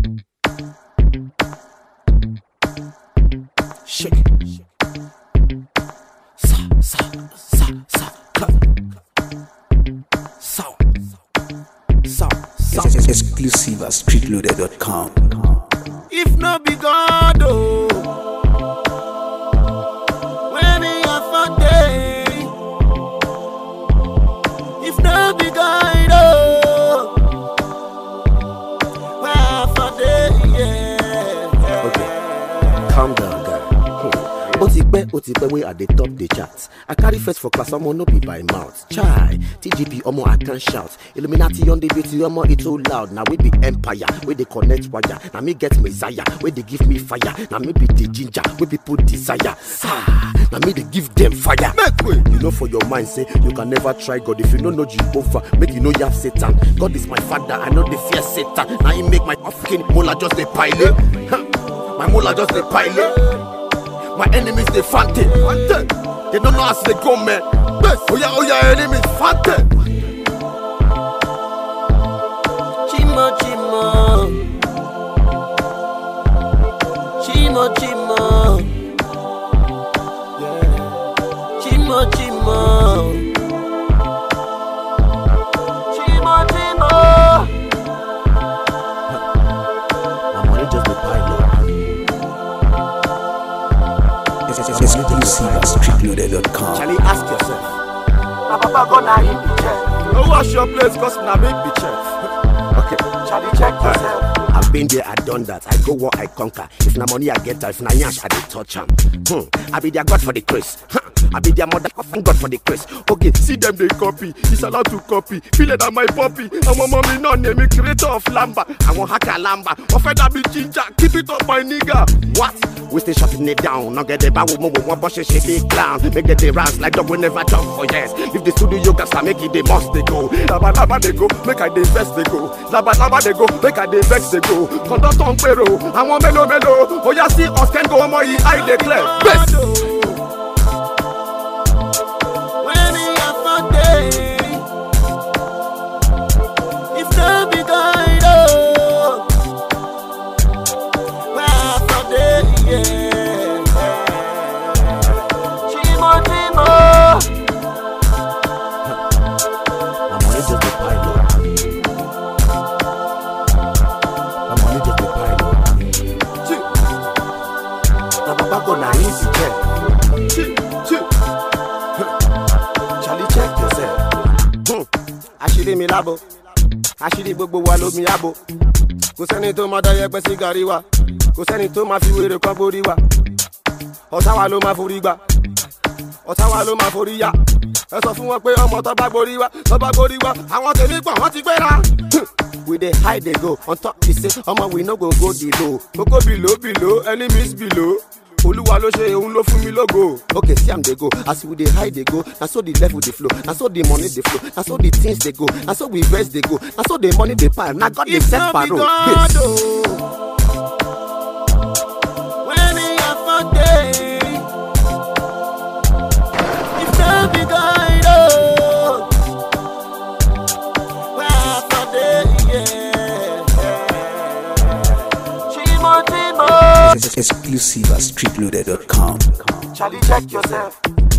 Shake it. Sa, sa, sa, sa, cut. Sour. Sour. Sour. Exclusive at streetloader.com. If no be God, oh. When he have a day. If no be God, oh. When have a day, yeah. Okay, calm down, guy. Hmm. ó ti pẹ́ ó ti pẹ́ wey i dey top the chart i carry first for class ọmọ no be by mouth chai tgp ọmọ i can shout illuminati on the beauty ọmọ e too loud na we be empire wey dey connect wire na me get messiah wey dey give me fire na me be the ginger wey people desire ah na me dey give them fire make way you know for your mind say you can never try god if you no know jehovah make you no yab satan god is my father i no dey fear satan na him make my african mola just dey pile Huh. my mola just dey pile. My enemies they fante. They don't know as they go, man. Oh yeah, oh yeah, enemies fante. Chimo, chimo. Chimo, chimo. Yeah. Chimo, chimo. Chimo, chimo. My money just the pile up. Exclusive at streetloader.com. Charlie, ask yourself. Na papa go na him be chef. No wash your place, cause na me be chef. Okay. Charlie, check yourself. I've been there, I done that. I go what I conquer. If na money I get, if na yash I dey touch am. Hmm. I be their god for the grace. Huh. I be their mother god for the grace. Okay, see them they copy. It's allowed to copy. Feel it on my puppy. I'm a mommy no name me creator of lamba. I want hacker lamba. Offender be ginger. Keep it up my nigga. What? We stay shutting it down. Now get the bow mo one bush shit big clown. Make get the rants like dog we never jump for yes. If the studio yoga start make it they must they go. Laba laba they go. Make I dey vex they go. Laba laba they go. Make I dey vex they go. Conductor on pero. Àwọn mélòó mélòó. Oya sí Oscar go ọmọ yìí I declare. Best. When he have a day. If no be God, oh. When have a day, yeah. Chimo, chimo. My money just dey pile up. My money just dey pile up. Chi. Na baba go na him be check. Chi, chi. Charlie check yourself. Hmm. Àṣírí mi lábo, àṣírí gbogbo wa lómi àbò. Kò sẹ́ni tó máa dáyẹ pẹ́ sí gàrí wa, kò sẹ́ni tó máa fi wèrè kan borí wa. Ọ̀tá wa ló máa forí gbà ọ̀tá wa ló máa forí yá ẹ sọ fún wọn pé ọmọ tó bá gborí wá tó bá gborí wá àwọn tèmi pọ̀ wọ́n ti gbéra. we dey hide dey go on top be say ọmọ we no go go the low kókó below below enemies below olúwa ló ṣe òun ló fún mi lógo. okay see am dey go as we dey hide dey go na so the level dey flow na so the money dey flow na so the things dey go na so we vex dey go na so the money dey pile na god dey If set no be parole. God, Yes. oh. When he have a day. If no be God, oh. When have a day, yeah. Chimo, chimo. Exclusive at streetloader.com. Charlie, check yourself.